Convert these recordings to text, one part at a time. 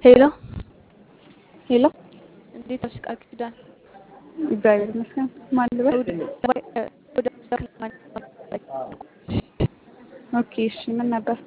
ሄሎ ሄሎ እንዴት ነሽ ቃል ኪዳን? እግዚአብሔር ይመስገን። ማን ልበል? ኦኬ እሺ፣ ምን ነበር?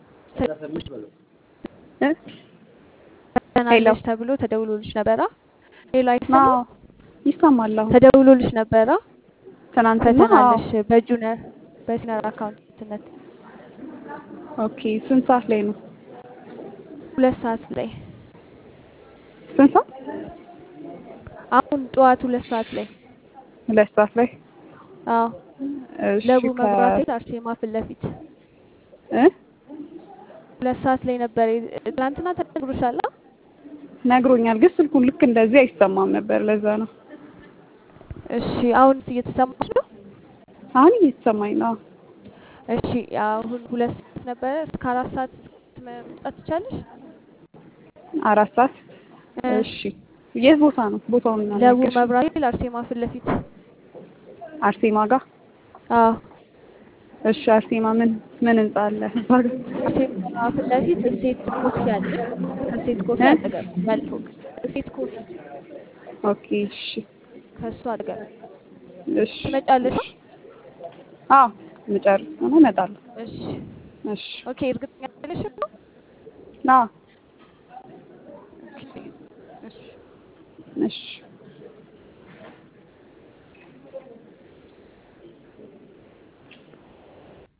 እ? ተናለሽ ተብሎ ተደውሎልሽ ነበራ? ሄሎ አይሰማም? አዎ ይሰማል። አሁን ተደውሎልሽ ነበራ? ትናንትና ፈተናለሽ በጁኒየር በሲኒየር አካውንትነት ኦኬ። ስንት ሰዓት ላይ ነው? ሁለት ሰዓት ላይ ስንት ሰዓት? አሁን ጠዋት ሁለት ሰዓት ላይ ሁለት ሰዓት ላይ አዎ እሺ። ለቡ ከ- መብራት ቤት አርሴማ ፊት ለፊት እ? ሁለት ሰዓት ላይ ነበር። ትናንትና ተነግሮሻል? አ? ነግሮኛል፣ ግን ስልኩን ልክ እንደዚህ አይሰማም ነበር። ለዛ ነው እሺ አሁንስ እየተሰማሽ ነው? አሁን እየተሰማኝ ነው። እሺ አሁን ሁለት ሰዓት ነበረ። እስከ አራት ሰዓት መምጣት ትቻለሽ? አራት ሰዓት እ፣ እሺ። የት ቦታ ነው? ቦታውን ለቡ እናናገርሽ። መብራት ቤት አርሴማ ፊት ለፊት አርሴማ ጋር አዎ እሺ። አርሴማ ምን ምን ህንጻ አለ? እዛ ጋር? አርሴማ ፊት ለፊት እሴት ኮፊ አለ። ከእሴት ኮፊ እ? አጠገብ ያለ ፎቅ እሴት ኮፊ ኦኬ እሺ ከሱ አጠገብ እሺ ትመጫለሽ? እሺ። አዎ ምጨርስ ሆነ እመጣለሁ። እሺ እሺ ኦኬ። እርግጠኛ ነሽ ነው? አዎ ኦኬ እሺ እሺ